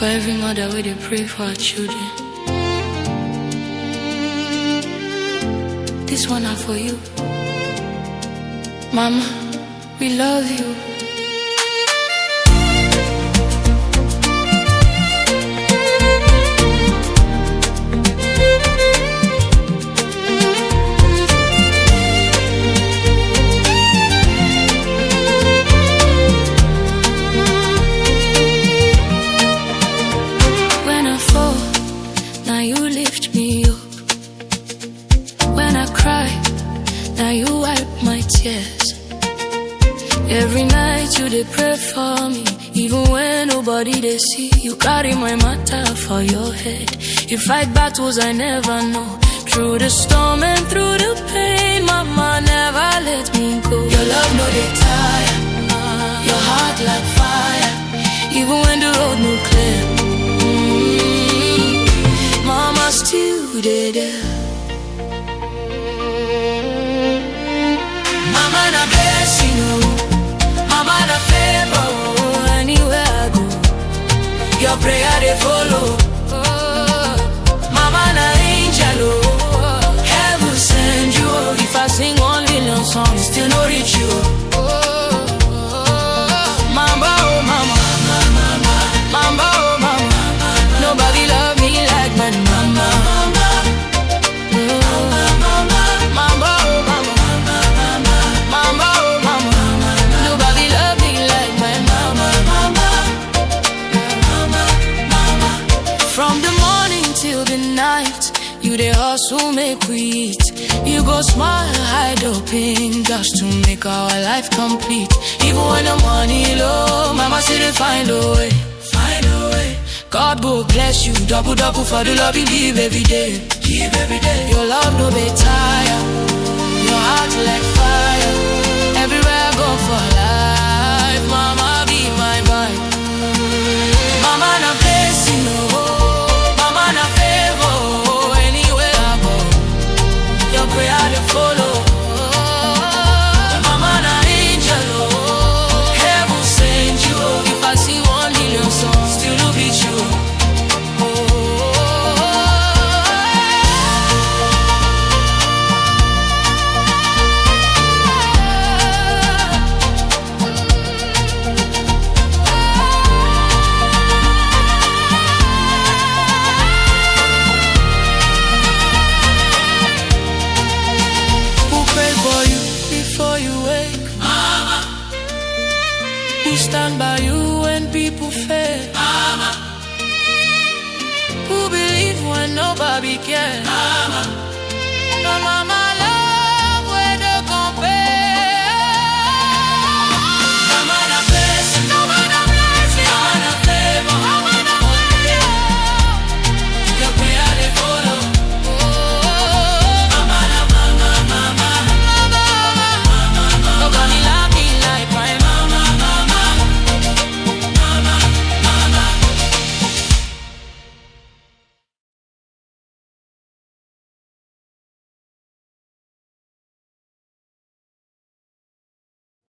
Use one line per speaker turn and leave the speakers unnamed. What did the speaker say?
For every mother where they pray for her children. This one are for you. Mama, we love you. When I fall, now you lift me up. When I cry, now you wipe my tears. Every night you dey pray for me, even when nobody they see. You carry my matter for your head. You fight battles I never know. Through the storm and through the pain, mama never let me go. Your love no dey tire, your heart like fire. Even when the road no clear, mm, mama still dey there. Mama na blessing, oh. Mama na favor, oh. Anywhere I go, your prayer they follow. Oh. Mama na angel, oh. Heaven send you, oh. If I sing one million songs, still no reach you. Oh. Mama, oh mama, mama, oh mama. Nobody love me like my mama. Mm. Mama, oh mama. Mama, oh mama, nobody love me like my mama. From the morning till the night, you dey hustle make we eat. You go smile, hide your pain just to make our life complete. Even when the money low, mama still dey find a way. Find a way. God will bless you, double double for the love you give every day. Give every day. Your love no be tired. Your heart like fire. Everywhere I go for life, mama be my vibe. Mama na blessing, oh, mama na favor, oh, anywhere I go, your prayer they follow. Mama na angel, oh, heaven send you. oh. If I see one million songs, still look at you. Who pray for you before you wake? Mama. Who stand by you when people fail? Mama. Who believe when nobody cares? Mama. Mama,